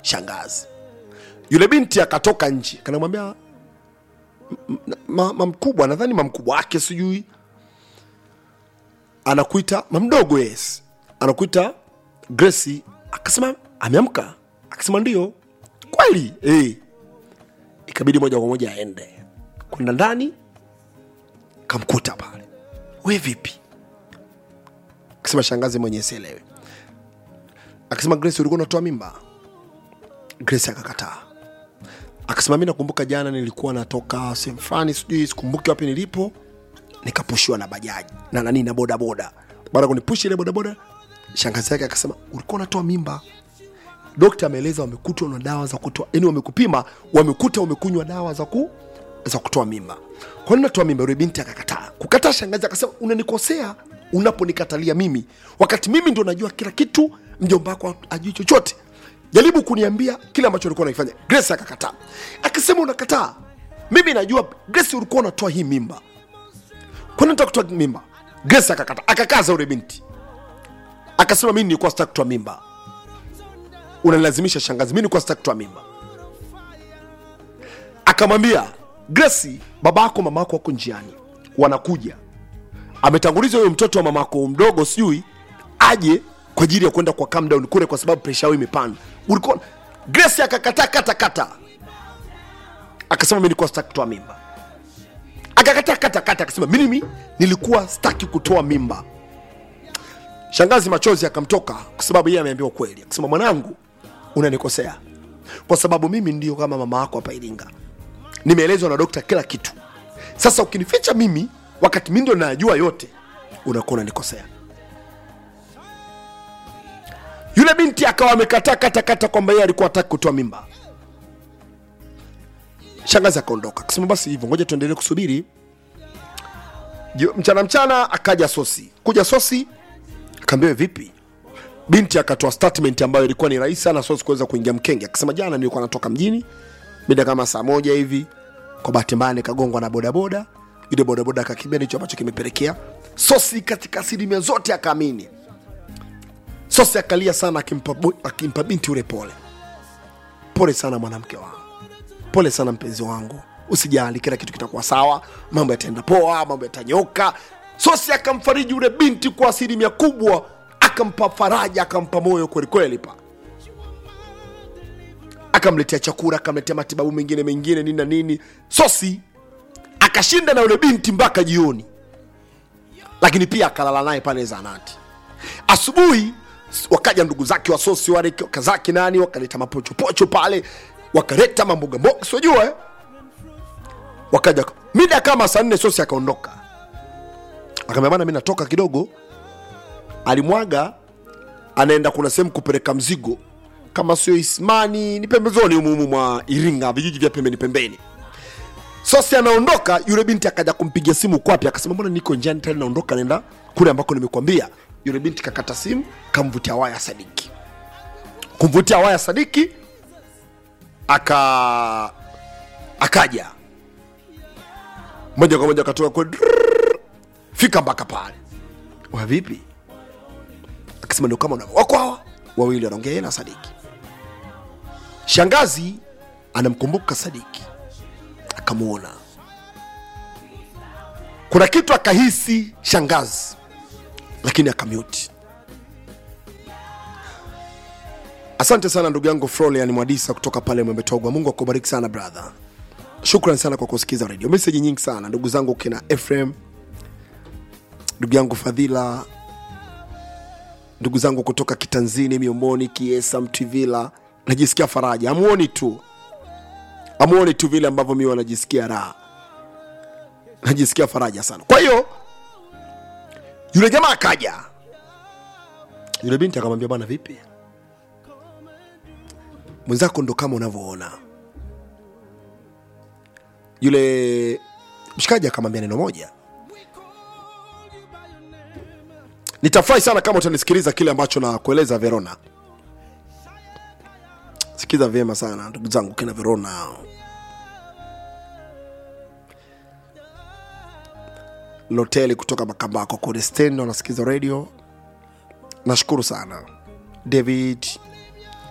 shangazi yule binti akatoka nje kanamwambia mamkubwa nadhani mamkubwa wake sijui anakuita mamdogo yes anakuita Grace akasema ameamka akasema ndio kweli eh ikabidi moja kwa moja aende kwenda ndani kamkuta pale we vipi akasema shangazi mwenye sielewe akasema Grace ulikuwa unatoa mimba Grace akakataa akasema mi nakumbuka jana nilikuwa natoka sehemu fulani sijui sikumbuki wapi nilipo nikapushiwa na bajaji na nani na bodaboda baada ya kunipushi ile bodaboda shangazi yake akasema ulikuwa unatoa mimba dokta ameeleza wamekutwa na dawa za kutoa yani wamekupima wamekuta umekunywa dawa za ku za kutoa mimba kwa nini natoa mimba yule binti akakataa kukataa shangazi akasema unanikosea unaponikatalia mimi wakati mimi ndo najua kila kitu mjomba wako ajui chochote jaribu kuniambia kile ambacho ulikuwa unaifanya grace akakataa akasema unakataa mimi najua grace ulikuwa unatoa hii mimba kwa nini unataka kutoa mimba grace akakataa akakaza yule binti akasema mimi nilikuwa sitaki kutoa mimba unanilazimisha shangazi mimi nilikuwa sitaki kutoa mimba akamwambia Grace, baba yako mama yako wako njiani, wanakuja. Ametanguliza huyo mtoto wa mamako mdogo, sijui aje kwa ajili ya kwenda kwa calm down kule, kwa sababu presha yao imepanda. Ulikuwa Grace akakataa kata kata, akasema mimi nilikuwa sitaki kutoa mimba. Akakataa kata kata, akasema mimi nilikuwa sitaki kutoa mimba. Shangazi machozi akamtoka kwa sababu yeye ameambiwa kweli, akasema mwanangu, unanikosea kwa sababu mimi ndio kama mama yako hapa Iringa nimeelezwa na dokta kila kitu. Sasa ukinificha mimi wakati mimi ndio najua yote, unakuwa unanikosea. Yule binti akawa amekataa kata kata kwamba yeye alikuwa hataki kutoa mimba. Shangazi akaondoka akasema, basi hivyo, ngoja tuendelee kusubiri. Jio- Mchana mchana akaja Sosi, kuja Sosi akaambiwa vipi, binti akatoa statement ambayo ilikuwa ni rahisi sana Sosi kuweza kuingia mkenge. Akasema jana nilikuwa natoka mjini mida kama saa moja hivi, kwa bahati mbaya nikagongwa na bodaboda. Yule bodaboda akakimbia, ndicho ambacho kimepelekea Sosi katika asilimia zote akaamini. Sosi akalia sana, akimpa, bo- akimpa binti yule pole. Pole sana mwanamke wangu, pole sana mpenzi wangu, usijali, kila kitu kitakuwa sawa, mambo yataenda poa, mambo yatanyoka. Sosi akamfariji yule binti kwa asilimia kubwa, akampa faraja, akampa moyo kwelikweli pa akamletea chakula akamletea matibabu mengine mengine nini na nini sosi akashinda na yule binti mpaka jioni lakini pia akalala naye pale zanati asubuhi s- wakaja ndugu zake wa sosi wale kazaki nani wakaleta mapochopocho pale wakaleta mamboga mboga siojua eh? wakaja mida kama saa nne sosi akaondoka akamwambia bana mi natoka kidogo alimwaga anaenda kuna sehemu kupeleka mzigo kama sio Ismani ni pembezoni humu humu mwa Iringa, vijiji vya pembeni pembeni. Sosi anaondoka, yule binti akaja kumpigia simu kwapi, akasema mbona niko njiani tayari naondoka, naenda kule ambako nimekuambia. Yule binti kakata simu, kamvutia waya Sadiki, kumvutia waya Sadiki aka akaja moja kwa moja akatoka kwa drrrr, fika mpaka pale. Wa vipi? Akasema ndio kama unavyo wako hawa wawili wanaongea yeye na Sadiki. Shangazi anamkumbuka Sadiki, akamwona kuna kitu akahisi shangazi, lakini akamute. Asante sana ndugu yangu Frolian Mwadisa kutoka pale Mwembetogwa. Mungu akubariki sana brother, shukran sana kwa kusikiza redio. Meseji nyingi sana ndugu zangu kina Efrem, ndugu yangu Fadhila, ndugu zangu kutoka Kitanzini, Miomoni, Kiesa, Mtivila, najisikia faraja. Amuoni tu, amuoni tu vile ambavyo mi wanajisikia raha, najisikia faraja sana. Kwa hiyo yule jamaa akaja, yule binti akamwambia, bwana, vipi mwenzako ndo kama unavyoona. Yule mshikaji akamwambia neno moja, nitafurahi sana kama utanisikiliza kile ambacho nakueleza Verona. Sikiza vyema sana ndugu zangu kina Verona. Loteli kutoka Makambako kule stand wanasikiza radio. Nashukuru sana David